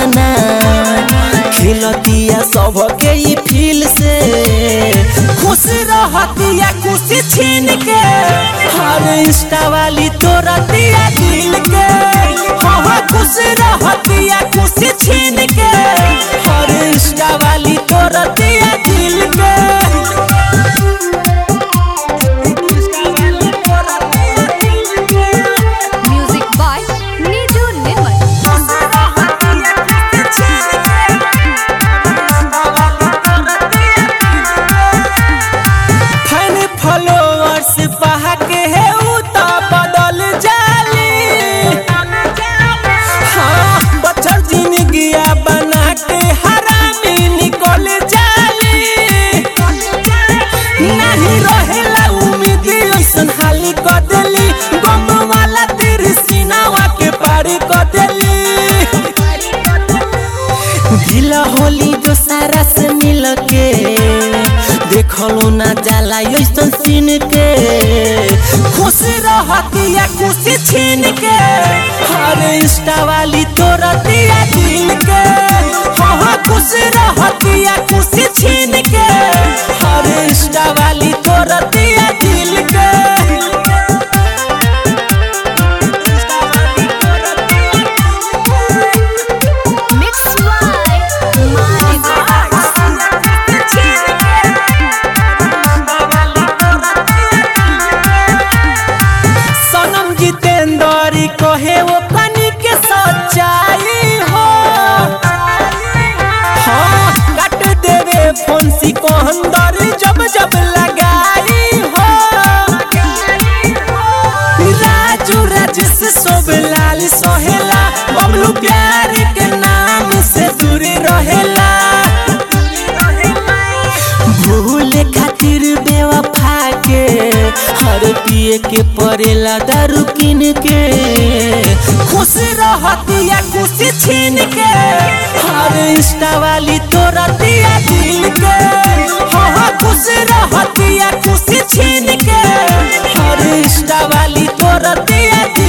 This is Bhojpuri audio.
भावना खेलतिया सबके ई फील से खुश रहतिया खुशी छीन के हर इंस्टा वाली तोरतिया दिल के हाँ हाँ खुश रहतिया खुशी छीन के हर इंस्टा वाली तोरतिया दिल के Music by Niju Nirmal. Fan followers पहा के है उ तो बदल जाली हाँ बच्चर जिंदगिया बना के हरामी निकल जाली नहीं रहेला उम्मीद ऐसन हाली क देली गम वाला तीर सीनावा के पारी क देली ढीला होली जो सारा से मिल के देखलो ना जाला ऐसन सीन के खुश रहतिया खुशी छीन के हर इंस्टा वाली तोरतिया दिल के हाँ हाँ खुश रहतिया खुशी छीन के हर इंस्टा वाली तोरतिया दिल के Mixed by Manik सनम जितेंद्र कहे वो पानी के सच्चाई हो हाँ काट देवे फंसी को अंदर जब जब लगाई हो राजू राजेश सब लाल सोहेला बबलू प्यार के नाम से दूर रहेला भूले खातिर बेवफा के हर पिए के पड़ेला दारू किन के खुश रहतिया खुशी छीन के हर इंस्टा वाली तोरतिया दिल के हाँ हाँ खुश रहतिया खुशी छीन के हर इंस्टा वाली तोरतिया दिल